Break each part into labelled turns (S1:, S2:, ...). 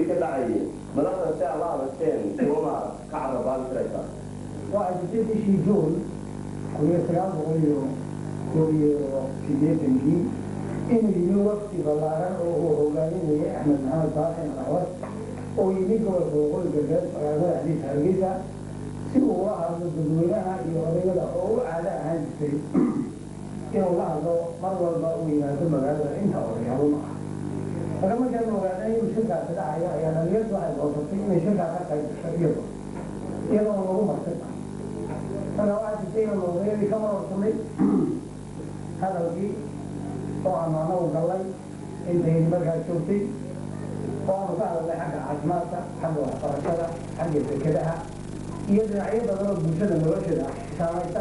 S1: shirkii ka dhacayay madaxda si aad la aragteen kuwama ka carabaan karaysaa
S2: waxay jirtay bishii juun kun iyo sagaal boqol iyo koob iyo siddeetankii inuu yimi waqti ballaaran oo uu hogaaminayay axmed maxamed baaxin axwad oo yimi gobolka waqooyi galbeed magaalada xadiis hargeysa si uu ula hadlo dadweynaha iyo odayada oo u caado ahaan jirtay inuu la hadlo mar walba uu yimaado magaalada inta odayaalo ma ah marka markaan ogaanay inuu shirkaasi dhacayo ayaa dhalinyardu waxay doortay inay shirkaa ka qayb gasho iyado iyadoo lagu martay marka waxaa jirtay inaan odayadii ka marorsanay hadalkii oo aanu anagu gallay intayni markaa joogtay oo aanu ka hadalnay xagga caafimaadka xagga waxbarashada xagga dekedaha iyo dhinacyo badan oo bulshada nolosheeda saamaysa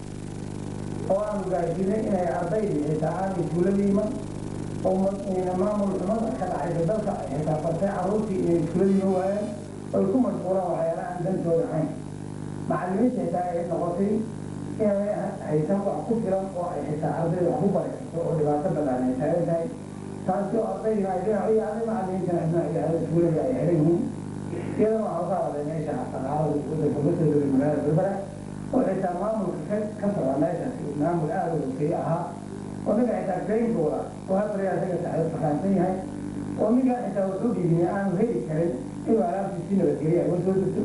S2: oo aanu gaarsiinay inay ardaydii xitaa aanay iskuulada iman oo maamul xumada ka dhacaysa dalka ay xitaa bartay carruurtii inay iskuulada iman waayaan oy ku mashquulaan waxyaala aan dantooda ahayn macallimiinta xitaa ay noqotay inay haysan wax ku filan oo ay xitaa ardayda wax ku bari karto oo dhibaato badan ay taagan tahay taasi oo ardaydina ay dhinac u yaacday macallimiintana dhinac u yaacday iskuulada ay xiran yihiin iyadana waxaa ka hadlay meesha dhaqaalada wadanka uga soo degay magaalada berbera oo xitaa maamulka ka ka socda meeshaasi maamul aada u hogeeye ahaa oo ninka xitaa kreynkooda oo habraya isaga saxdo fahaansan yahay oo ninka xitaa wuxuu dhiibiyay aanu heli karin inuu alaabtiisi nabadgeliya uga soo degto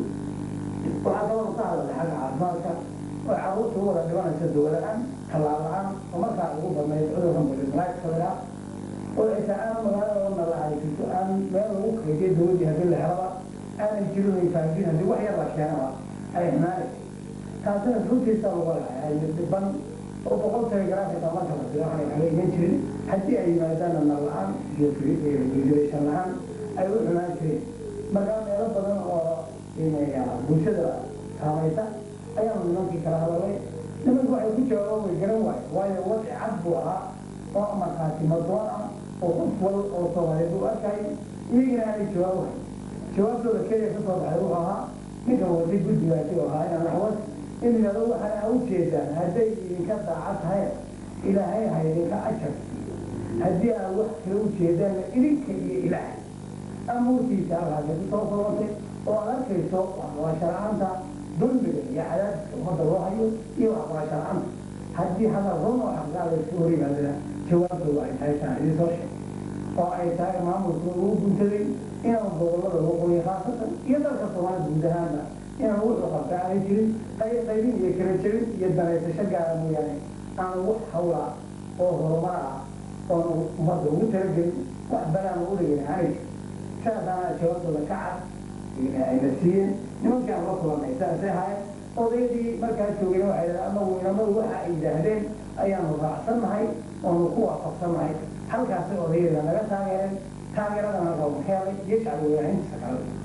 S2: waxaa kaloo ka hadlay xagga caafimaadka oo carruurta u wada dhibanaysa dowla-aan tallaal la-aan oo markaa ugu badnayd cudurkan bulimalaagsadaa oo xitaa aan magaalada oo nalaaysiso aan meel lagu kaydiyo dowladdii haddii la helaba aanay jirin ay faafin haddii wax yar la keenaba ay xinaanaysa taasina runtiisa lagu lahay dhiban oo boqol telegram xitaa marka la sida waxay kaga iman jirin haddii ay yimaadaanna nal la-aan iyo regulation la-aan ay u xunaan jireen markaa meelo badan oo bulshada saamaysa ayaanu nimankii kala hadalay nimanku waxay ku jawaabaan way garan waayo waayo wadci cad buu ahaa oo markaasi madoon ah oo qof wal oo soomaaliyeed uu arkay iyagina aanay jawaab wahay jawaabtooda keliya ka soo baxay wuxuu ahaa ninkan waday guddigaasi oo ahaa inaan waxwas in yidhahdo waxaan a ujeedaan hadday idinka daaca tahay ilaahay ha idinka ajar haddii aad wax kala ujeedaanna idinka iyo ilaahay amuurtiisa halkaasay ku soo kulantay oo aad arkayso waxbarasho la-aanta dulmiga iyo cadaadiska ummadda loo hayo iyo waxbarasho la-aanta haddii hadal run oo xaqgaada iska hor yimaadana jawaabtooda ay tahay taan idin soo sheeg oo ay tahay maamulku ugu guntaday inaan gobollada waqooyi khaasatan iyo dalka soomaalida guud ahaanba inaan wuxuu qabta aanay jirin qaybin iyo kala jebin iyo danaysasho gaara mooyaane aan wax hawla oo horumar ah oon ummadda ugu talagelin wax balaan ugu dhigin aanay jirin saasaana jawaabtooda ka cad ayna siiyeen nimankii aan la kulannay saasay ahaayeen odaydii markaa joogeen waxay dhahdeen anagu inamadu waxa ay yidhaahdeen ayaanu raacsannahay oonu ku waafaqsannahay halkaasay odayada naga taageereen taageeradan halkaa u keenay iyo shacbi weynahintiisa kale